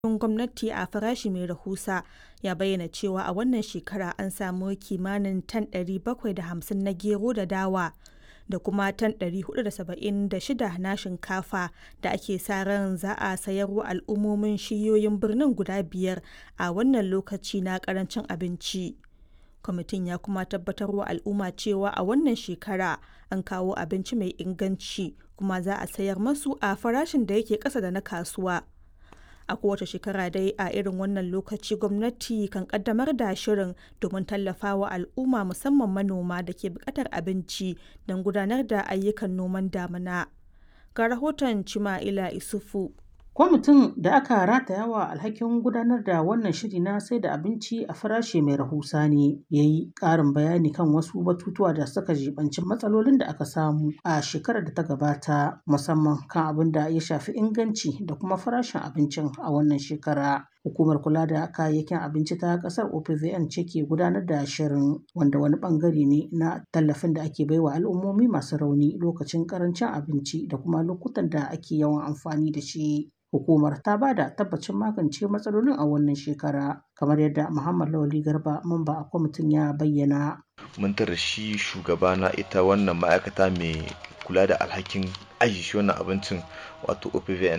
gwamnati a farashi mai rahusa ya bayyana cewa a wannan shekara an samu kimanin tan 750 na gero da dawa da kuma tan 476 na shinkafa da ake sa ran za a sayarwa al'ummomin shiyoyin birnin guda biyar a wannan lokaci na karancin abinci. kwamitin ya kuma tabbatar wa al'umma cewa a wannan shekara an kawo abinci mai inganci kuma za a sayar masu a farashin da yake ƙasa da na kasuwa a kowace shekara dai a irin wannan lokaci gwamnati kan kaddamar da shirin domin tallafawa al'umma musamman manoma da ke buƙatar abinci don gudanar da ayyukan noman damina ga rahoton cima'ila isufu Kwamitin da aka rataya wa alhakin gudanar da wannan shiri na sai da abinci a farashi mai rahusa ne ya yi ƙarin bayani kan wasu batutuwa da suka jibanci matsalolin da aka samu a shekarar da ta gabata musamman kan abin da ya shafi inganci da kuma farashin abincin a wannan shekara. Hukumar kula da kayayyakin abinci ta kasar OPVN ce ke gudanar da shirin wanda wani bangare ne na tallafin da ake baiwa al'ummomi masu rauni lokacin karancin abinci da kuma lokutan da ake yawan amfani da shi. Hukumar ta ba da tabbacin magance matsalolin a wannan shekara kamar yadda Muhammad Lawali Garba mamba a kwamitin ya bayyana. Mun tara shi shugaba na ita wannan ma'aikata mai kula da alhakin aji shi wannan abincin wato OPVN